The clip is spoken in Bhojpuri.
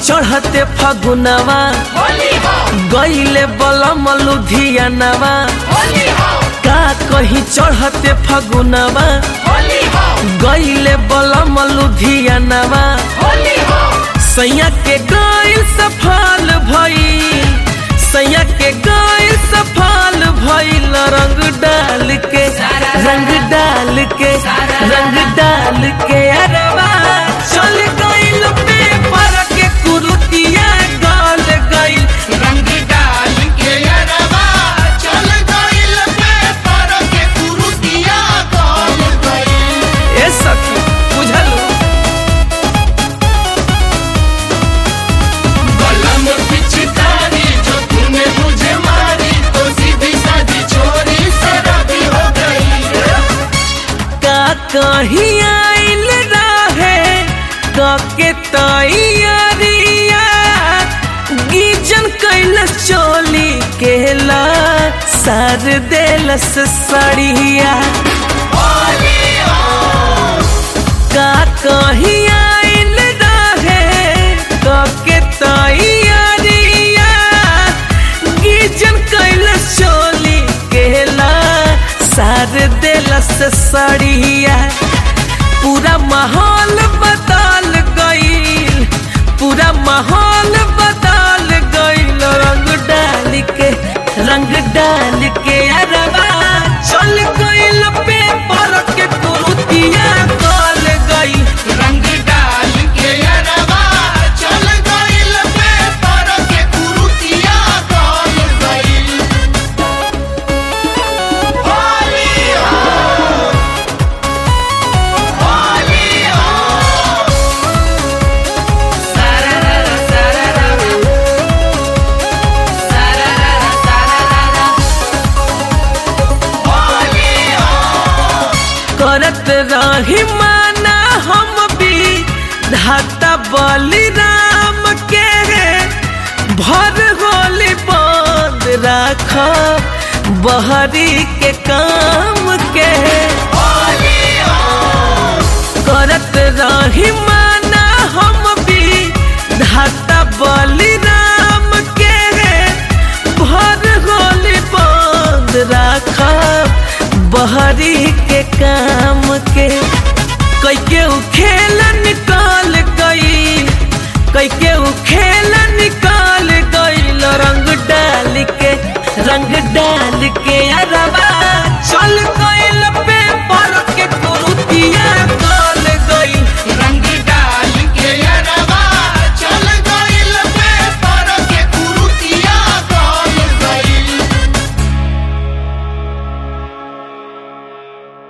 चढ़ते फगुनवा गईले बलम लुधियानवा का कहीं चढ़ते फगुनवा गईले बलम लुधियानवा सैया के गईल सफल भइल सैया के गईल सफल भइल रंग डाल के रंग डाल के रंग डाल के अरवा चल गईल पेपर के कुरुतिया गल गईल रंग डाल के अरवा चल गइल पेपर के कुरुतिया गल गइल ए सखी बुझलू कलम पिचकारी जो तूने मुझे मारी तो सीधी सादी छोरी शराबी हो गई का कहीं आइल रहे कके तैयारिया गीजन कैल चोली केला सार देलस सड़िया का कहीं आइल रहे कके तैयारिया गीजन कैल चोली केला सार देलस सड़िया पूरा माहौल बदल गईल पूरा माहौल बदल गईल रंग डाल के रंग डाल के अरवा चल गईल पेपर के कुरुतिया गल गई रंग डाल के अरवा चल गइल पेपर के कुरुतिया गल गइल होली हो होली हो होली हो करत रही माना हम भी धाता बलिराम के भर होली बंद राख बहरी के काम के होली हो करत रही माना हम भी धाता बलिराम के भर होली बंद राख बहरी के काम के कई के उ खेल निकाल गई कई के उ खेल निकाल गई रंग डाल के रंग डाल के यार